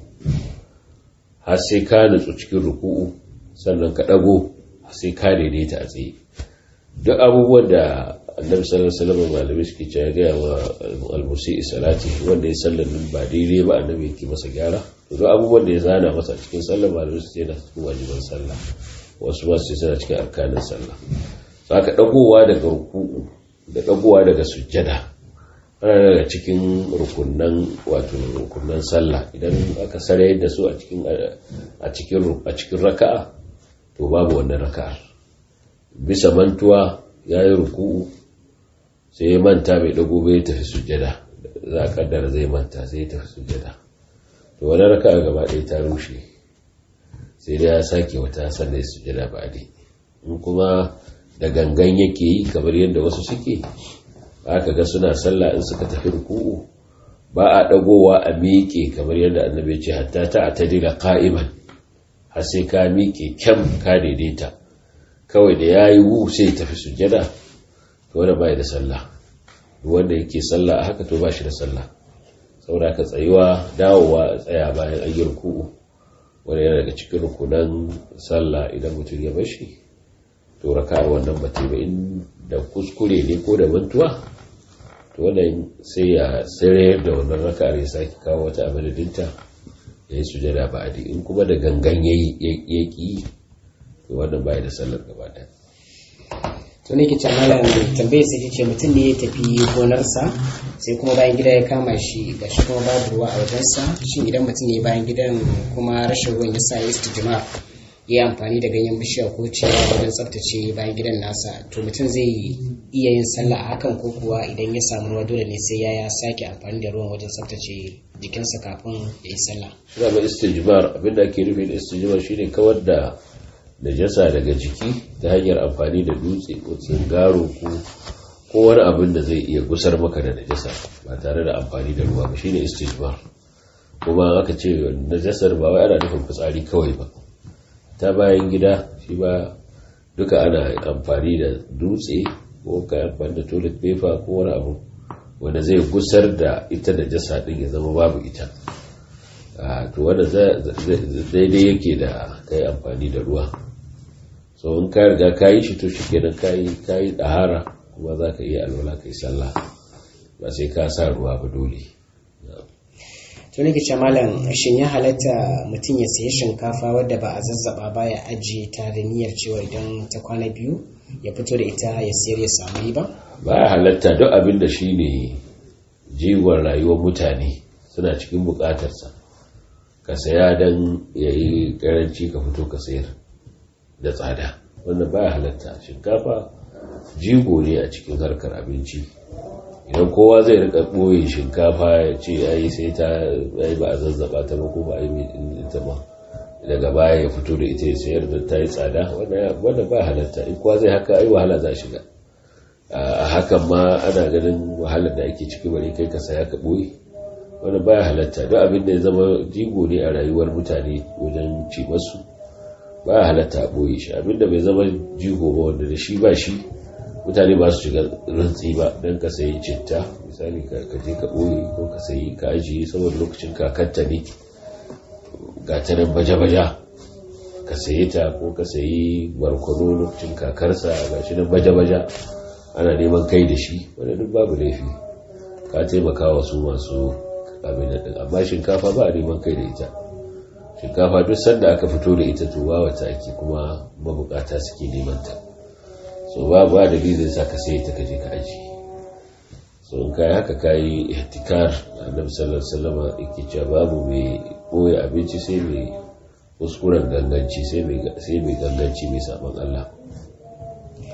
har sai ka nutsu cikin ruku'u sannan ka ɗago sai ka daidaita a tsaye duk abubuwan da annabi sallallahu alaihi wasallam malami suke cewa ga wa al-musi salati wanda ya sallar nan ba daidai ba annabi yake masa gyara to duk abubuwan da ya zana masa cikin sallar malami su ce na cikin wajiban sallah wasu ba su ce cikin arkanin sallah saka dagowa daga ruku'u da dagowa daga sujjada ana daga cikin rukunan wato rukunan sallah idan aka sare da su a cikin a cikin a cikin raka'a to babu wannan raka'ar bisa mantuwa yayi ruku'u sai ya manta bai dago bai tafi sujjada za a kaddara zai manta sai ya tafi sujjada to wannan raka'a gaba ɗaya ta rushe sai dai ya sake wata sannan ya sujjada ba dai in kuma da gangan yake yi kamar yadda wasu suke aka ga suna sallah in suka tafi ruku'u ba a dagowa a miƙe kamar yadda annabi ya ce hatta ta atadila qa'iman har sai ka miƙe kyam ka daidaita kawai da yayi wu sai tafi sujjada to wanda bai da sallah wanda yake sallah haka to ba shi da sallah saboda ka tsayuwa dawowa a tsaya bayan an yi ruku'u wanda yana daga cikin rukunan sallah idan mutum ya bashi to raka'ar wannan ba ba in da kuskure ne ko da mantuwa to wannan sai ya tsere da wannan raka'ar ya sake kawo wata abadadinta ya yi sujada ba a in kuma da gangan ya ki to wannan baya da sallar gaba ɗaya to ne ke malam tambaye sai ce mutum ne ya tafi gonarsa sai kuma bayan gida ya kama shi ga shi kuma babu ruwa a wajensa shin idan mutum ne bayan gidan kuma rashin ruwan ya sa ya istijma ya yi amfani da ganyen bishiya ko ciyawa wajen tsaftace bayan gidan nasa to mutum zai iya yin sallah a hakan ko kuwa idan ya samu ruwa dole ne sai ya sake amfani da ruwan wajen tsaftace jikinsa kafin ya yi sallah. Suna ba istijmar abinda ake nufi da istijmar shine kawar da najasa daga jiki ta hanyar amfani da dutse ko tsingaro ko ko wani abin da zai iya gusar maka da najasa ba tare da amfani da ruwa ba shine istijmar kuma aka ce najasar ba wai ana nufin fitsari kawai ba ta bayan gida shi ba duka ana amfani da dutse ko ka amfani da toilet paper ko wani abu wanda zai gusar da ita da jasa din ya zama babu ita to wanda daidai yake da kai amfani da ruwa so in ka riga ka yi shi to shi kenan ka yi ɗahara kuma za ka iya alwala ka yi sallah ba sai ka sa ruwa ba dole to nake ce malam shin ya halatta mutum ya sayi shinkafa wadda ba a zazzaba ba ya ajiye ta da niyyar cewa idan ta kwana biyu ya fito da ita ya sayar ya samu ba ba ya halatta duk abin da shi ne jiwon rayuwar mutane suna cikin bukatarsa ka saya don ya yi karanci ka fito ka sayar da tsada wannan ba ya halatta shinkafa jigo ne a cikin harkar abinci idan kowa zai rika ɓoye shinkafa ya ce ya yi sai ta yi ba a zazzaba ta ba ko ba a yi ita ba daga baya ya fito da ita ya sayar da ta yi tsada wanda ba halatta in kowa zai haka ai wahala za shiga a hakan ma ana ganin wahalar da ake ciki bari kai ka saya ka ɓoye wanda ba halatta duk abin da ya zama jigo ne a rayuwar mutane wajen ci masu ba halatta a ɓoye shi abin da bai zama jigo ba wanda da shi ba shi mutane ba su shiga rantsi ba don ka sayi citta misali ka je ka ɓoye ko ka sayi ka ajiye saboda lokacin kakanta ne ga ta nan baja-baja ka sayi ta ko ka sayi barkono lokacin kakarsa ga shi nan baja-baja ana neman kai da shi wanda duk babu laifi ka taimaka wa su masu abin da amma shinkafa ba a neman kai da ita shinkafa duk sanda aka fito da ita to ba wata ake kuma mabukata suke neman ta so ba ba dalilin sa ka sai ta kaje ka aji so in kai haka kai ihtikar annabi sallallahu alaihi wasallam yake cewa babu mai boye abinci sai mai kuskuren ganganci sai mai sai mai ganganci mai saban Allah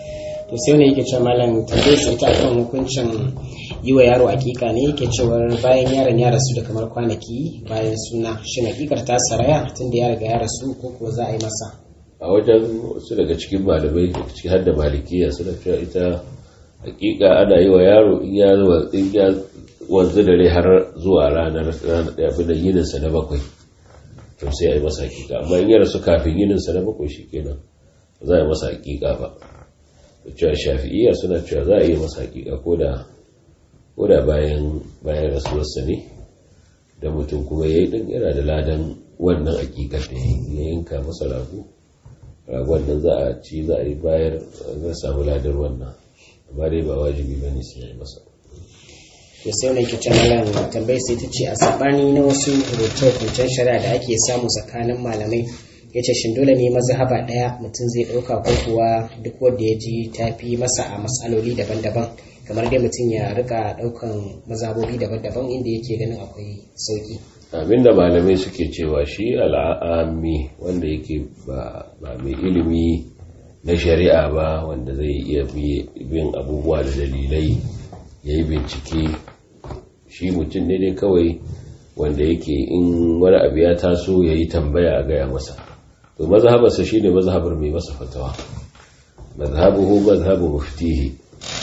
to sai wani yake cewa malam tambayar sai ta kan hukuncin yi wa yaro hakika ne yake cewa bayan yaron ya rasu da kamar kwanaki bayan suna shin hakikar ta saraya tunda ya riga ya rasu ko ko za a yi masa a wajen wasu daga cikin malamai da ciki har da malikiya suna cewa ita hakika ana yi wa yaro in ya in ya wanzu dare har zuwa ranar abin da yininsa na bakwai to sai a yi masa hakika amma in ya rasu kafin yininsa na bakwai shi kenan ba za a yi masa hakika ba da cewa shafi'iyya suna cewa za a yi masa hakika ko da ko da bayan bayan rasuwarsa ne da mutum kuma ya yi ɗin yana da ladan wannan hakikar da ya yanka masa rago ragon nan za a ci za a yi bayar zai samu ladar wannan amma dai ba wajibi ba ne sai ya yi masa to sai wani yake cewa malam tambayar sai ta ce a sabani na wasu rubuce-rubucen shari'a da ake samu tsakanin malamai ya ce shin dole ne mazhaba ɗaya mutum zai ɗauka ko kuwa duk wanda ya ji ta fi masa a matsaloli daban-daban kamar dai mutum ya rika ɗaukan mazhabobi daban-daban inda yake ganin akwai sauki abinda malamai suke cewa shi al'ami wanda yake ba mai ilimi na shari'a ba wanda zai iya bin abubuwa da dalilai ya yi bincike shi mutum ne dai kawai wanda yake in wani abu ya taso ya yi tambaya a gaya masa to mazhabarsa shine mazhabar mai masa fatawa mazhabuhu mazhabu muftihi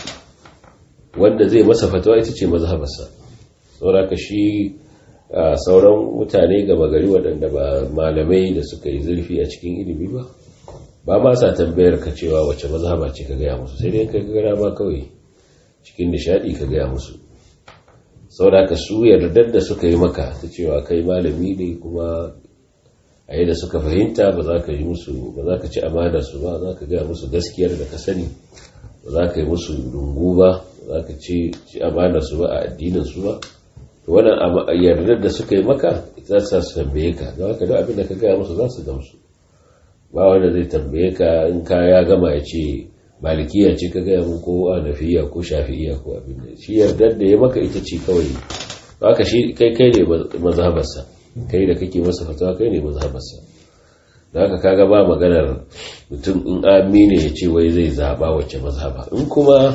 wanda zai masa fatawa ita ce mazhabarsa sauraka shi sauran mutane gama gari waɗanda ba malamai da suka yi zurfi a cikin ilimi ba ba ma sa tambayar ka cewa wace mazhaba ce ka gaya musu sai dai ka gara ba kawai cikin nishadi ka gaya musu sauraka su yardar da suka yi maka ta cewa kai malami ne kuma a yi da suka fahimta ba za ka yi musu ba za ka ci amana su ba za ka gaya musu gaskiyar da ka sani ba za ka yi musu dungu ba za ka ci amana su ba a addinin su ba to wannan yardar da suka yi maka za su su tambaye ka za ka duk abin da ka gaya musu za su gamsu ba wanda zai tambaye ka in ka ya gama ya ce malikiya ce ka gaya mun ko anafiya ko shafi'iya ko abin da shi yardar da ya maka ita ce kawai haka shi kai kai ne mazhabarsa kai da kake masa fatawa kai ne mazhabarsa da haka kaga ba maganar mutum in amine ya ce wai zai zaba wacce mazhaba in kuma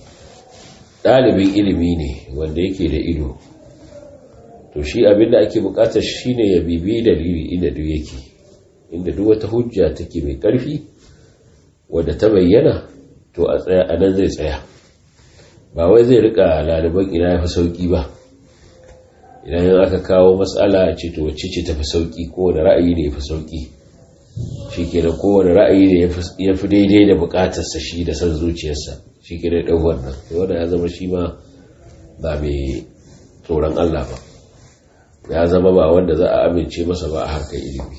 ɗalibin ilimi ne wanda yake da ido to shi abin da ake bukatar shine ya bibi dalili inda duk yake inda duk wata hujja take mai ƙarfi wadda ta bayyana to a tsaya a nan zai tsaya ba wai zai rika laliban ina ya fi sauki ba idan aka kawo matsala a ce to wacce ce tafi sauki kowane ra'ayi ne ya fi sauki shi ke da kowane ra'ayi ne ya fi daidai da bukatarsa shi da son zuciyarsa shi ke da ɗan wannan da wanda ya zama shi ma ba mai tsoron Allah ba ya zama ba wanda za a amince masa ba a harkar ilimi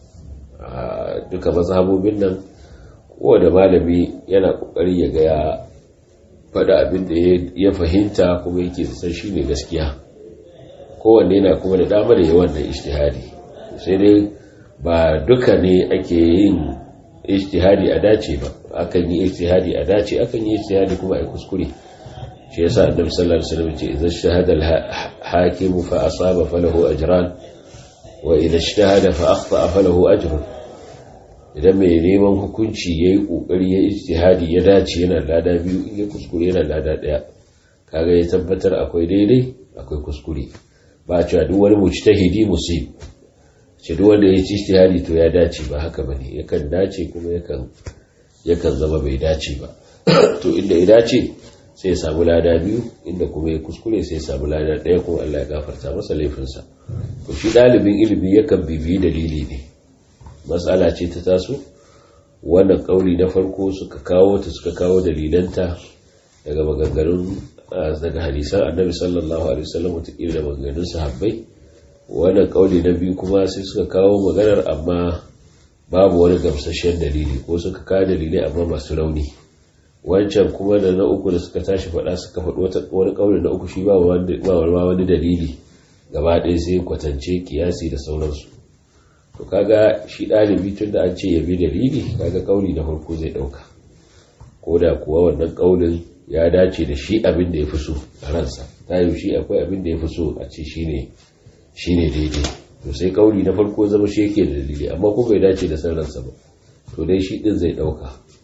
duka mazhabobin nan kowane malami yana kokari ya ga ya faɗa abin da ya fahimta kuma yake san shi ne gaskiya kowanne yana kuma da dama da yawan da ishtihadi sai dai ba duka ne ake yin ishtihadi a dace ba akan yi ishtihadi a dace akan yi ishtihadi kuma a kuskure shi yasa annabi sallallahu alaihi wasallam ce idan shahada al-hakim fa asaba falahu ajran wa idan ijtahada fa akhta falahu ajrun idan mai neman hukunci yayi kokari ya ijtihadi ya dace yana lada biyu in ya kuskure yana lada daya kaga ya tabbatar akwai daidai akwai kuskure ba cewa duk wani mujtahidi musib ce duk wanda ya ijtihadi to ya dace ba haka bane yakan dace kuma yakan yakan zama bai dace ba to inda ya dace sai ya samu lada biyu inda kuma ya kuskure sai ya samu lada ɗaya kuma Allah ya gafarta masa laifinsa to shi ɗalibin ilimi yakan bibiyi dalili ne matsala ce ta taso wannan ƙauli na farko suka kawo ta suka kawo dalilanta daga maganganun daga hadisan annabi sallallahu alaihi wasallam wataƙila da maganganun sahabbai wannan ƙauli na biyu kuma sai suka kawo maganar amma babu wani gamsasshen dalili ko suka kawo dalilai amma masu rauni wancan kuma da na uku da suka tashi faɗa suka faɗi wani ƙaunin na uku shi ba wani dalili gaba ɗaya sai kwatance kiyasi da sauransu to kaga shi ɗalibi tun da an ce ya bi dalili kaga ƙauni na farko zai ɗauka ko da kuwa wannan ƙaunin ya dace da shi abin da ya fi so a ransa ta yi shi akwai abin da ya fi so a ce shi ne daidai to sai ƙauni na farko zama shi yake da dalili amma kuma bai dace da san ransa ba to dai shi ɗin zai ɗauka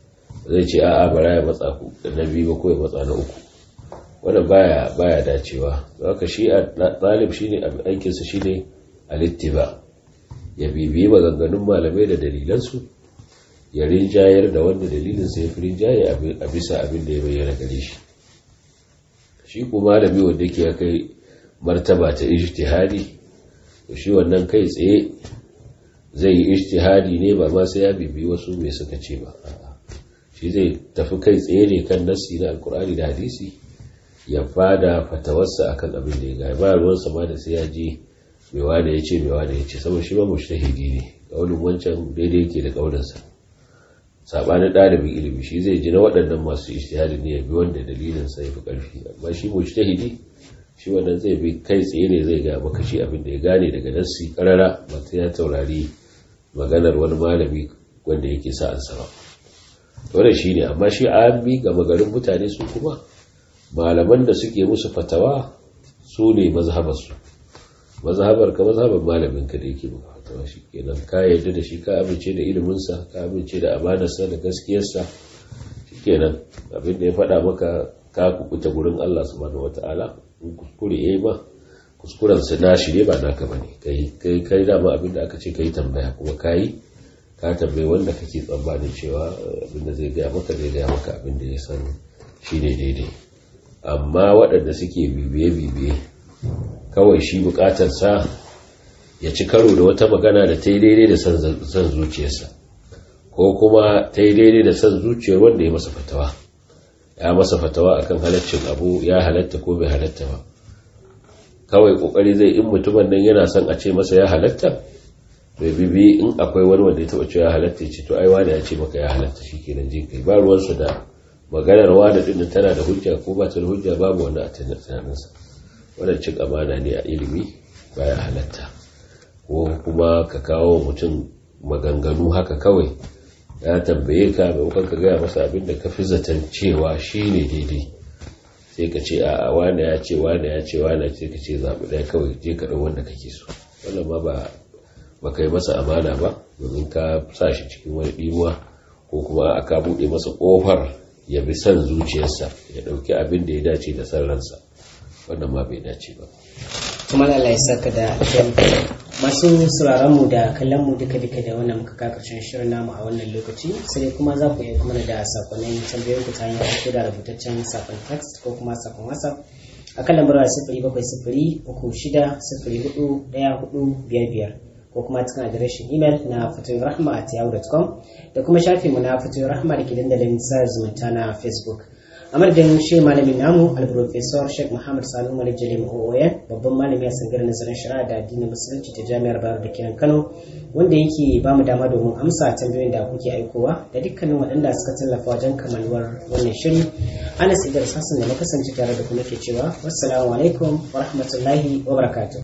zai ce a'a bara ya matsa ku na biyu ba ko ya matsa na uku wanda baya baya dacewa haka shi a ɗalib shine aikinsa shine alittiba ya bibiyi maganganun malamai da dalilansu ya rinjayar da wanda dalilinsa ya fi rinjaye a bisa abin da ya bayyana gare shi shi kuma malami wanda ke kai martaba ta ijtihadi to shi wannan kai tsaye zai yi ijtihadi ne ba ma sai ya bibi wasu mai suka ce ba shi zai tafi kai tsaye ne kan nassi na alkur'ani da hadisi ya fada fatawarsa akan abin da ya ga ba ruwansa ma da sai ya ji mai wane ya ce mai wane ya ce saboda shi ba mushtahidi ne kaulin wancan daidai yake da kaulinsa sabanin ɗalibin ilimi shi zai ji na waɗannan masu ijtihadi ne ya bi wanda dalilin sa ya fi ƙarfi amma shi mujtahidi shi wannan zai bi kai tsaye ne zai ga maka shi abin da ya gane daga nassi karara ba ta ya taurari maganar wani malami wanda yake sa an sama wannan shi ne amma shi an bi ga magarin mutane su kuma malaman da suke musu fatawa su ne mazhabarsu mazhabar ka mazhabar malamin ka da yake maka fatawa shi kenan ka yarda da shi ka amince da iliminsa ka amince da amanarsa da gaskiyarsa shi kenan abin da ya faɗa maka ka kukuta gurin Allah subhanahu wataala in kuskure yayi ba kuskuren sa nashi ne ba naka bane kai kai kai dama abin da aka ce kai tambaya kuma kai ka tambayi wanda kake tsammanin cewa abin da zai gaya maka zai gaya maka abin da ya san shine daidai amma waɗanda suke bibiye-bibiye kawai shi bukatarsa ya ci karo da wata magana da ta yi daidai da son zuciyarsa ko kuma ta yi daidai da son zuciyar wanda ya masa fatawa ya masa fatawa akan halaccin abu ya halatta ko bai halatta ba kawai kokari zai in mutumin nan yana son a ce masa ya halatta bai bibi in akwai wani wanda ya taba cewa ya halatta ya ce to ai wani ya ce maka ya halatta shikenan je kai ba ruwansa da maganar wani din tana da hujja ko ba ta da hujja babu wani a tunaninsa wannan cin amana ne a ilimi baya halatta ko kuma ka kawo mutum maganganu haka kawai ya tambaye ka maimakon ka gaya masa abin da ka fi zaton cewa shi ne daidai sai ka ce a wane ya ce wane ya ce wane ce ka ce zaɓi ɗaya kawai je ka ɗau wanda kake so wannan ma ba ba kai masa amana ba domin ka sa shi cikin wani ɗimuwa ko kuma aka buɗe masa ƙofar ya bi son zuciyarsa ya ɗauki abin da ya dace da san ransa wannan ma bai dace ba kuma Allah ya saka da masu sauraron mu da kallon mu duka duka da wannan muka ka karshen shirin namu a wannan lokaci sai kuma za ku iya kuma da sakonnin tambayoyin ku ta hanyar ko da rubutaccen sakon text ko kuma sakon whatsapp a kan lambar sifiri bakwai sifiri uku shida sifiri hudu ɗaya hudu biyar biyar ko kuma cikin adireshin imel na fatoyin rahma at yahoo.com da kuma shafinmu na fatoyin rahma da ke dandalin sa zumunta na facebook a madadin shi malamin namu alprofesor sheikh muhammad sanu malik jalim ooyen babban malami a sangar nazarin shari'a da addinin musulunci ta jami'ar bayar da kiran kano wanda yake ba mu dama domin amsa tambayoyin da kuke aikowa da dukkanin waɗanda suka tallafa wajen kamaluwar wannan shiri anas idris hassan da na kasance tare da kuma ke cewa wassalamu alaikum wa rahmatullahi wa barakatuh